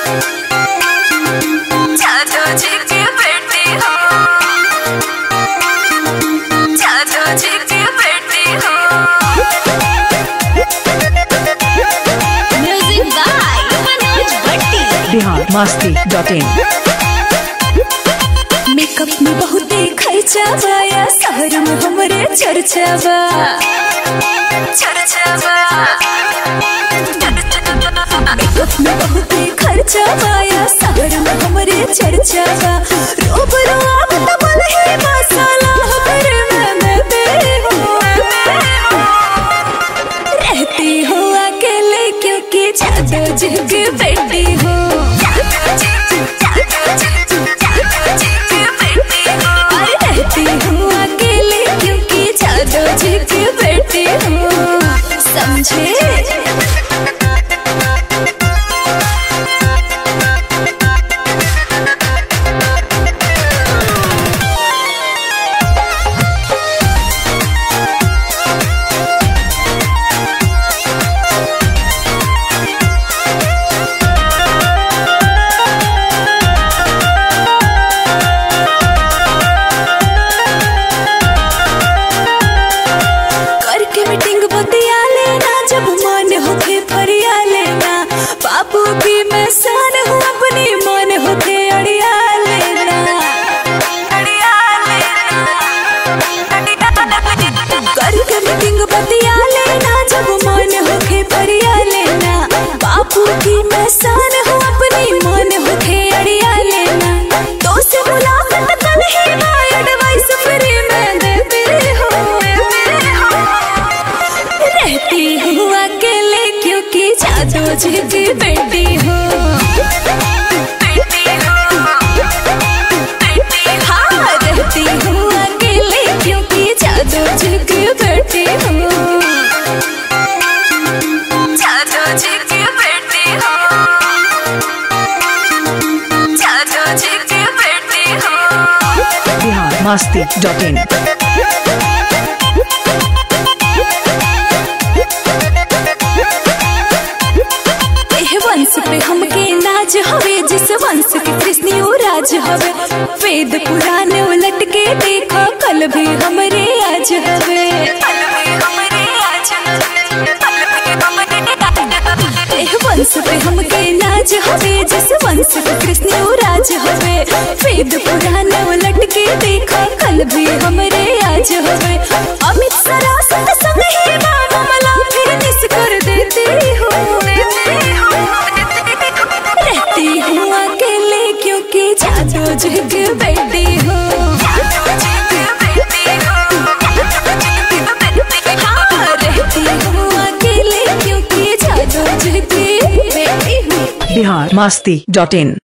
जादू जी की बेटी हो जादू जी की बेटी हो music by Manoj Bhatti Bihar Masti dot in makeup में बहुते खर्चा बाया शहर में हमरे चर्चा बा चर्चा बा मेकअप में बहुते खर्चा बाया शहर में हमरे चर्चा बा रोब रोब तबल है मसाला हमरे में मैं तेरे हो रहती हो अकेले क्योंकि जादू जी की बेटी हो अरे रहती हूँ अकेले क्योंकि जादू जी की बेटी हूँ समझे करके मीटिंग बतिया लेना जब मन होके फरिया लेना बाबू की मैं सान हूँ अपनी मन होके अड़िया लेना अड़िया करके मीटिंग बतिया लेना जब मन होके फरिया लेना बापू की मैं सान हूँ अपनी मन होके अड़िया लेना तो से मुलाकात कल ही मैं एडवाइस फ्री में देती हूँ रहती हूँ अकेले क्योंकि जादू जी की बेटी हूँ हाँ रहती हूँ अकेले क्योंकि जादू जी की बेटी हूँ जादू जी की बेटी हूँ जादू जी की बेटी हूँ बिहार मस्ती डॉट इन एह वंश पे हमके नाज हवे जिस वंश के कृष्ण राज हवे वेद पुराण उलट के देखा कल भी हमरे आज हवे एह वंश पे हमके नाज हवे जिस वंश के कृष्ण राज हवे वेद पुराण उलट के देखा कल भी हमरे आज हवे अमित सरासत संग ही मामला फिर निस कर देती हूँ रहती हूँ अकेले क्योंकि जादू जी की बेटी हूँ हाँ, रहती हूँ अकेले क्योंकि जादू जी की बेटी हूँ बिहार मस्ती डॉट इन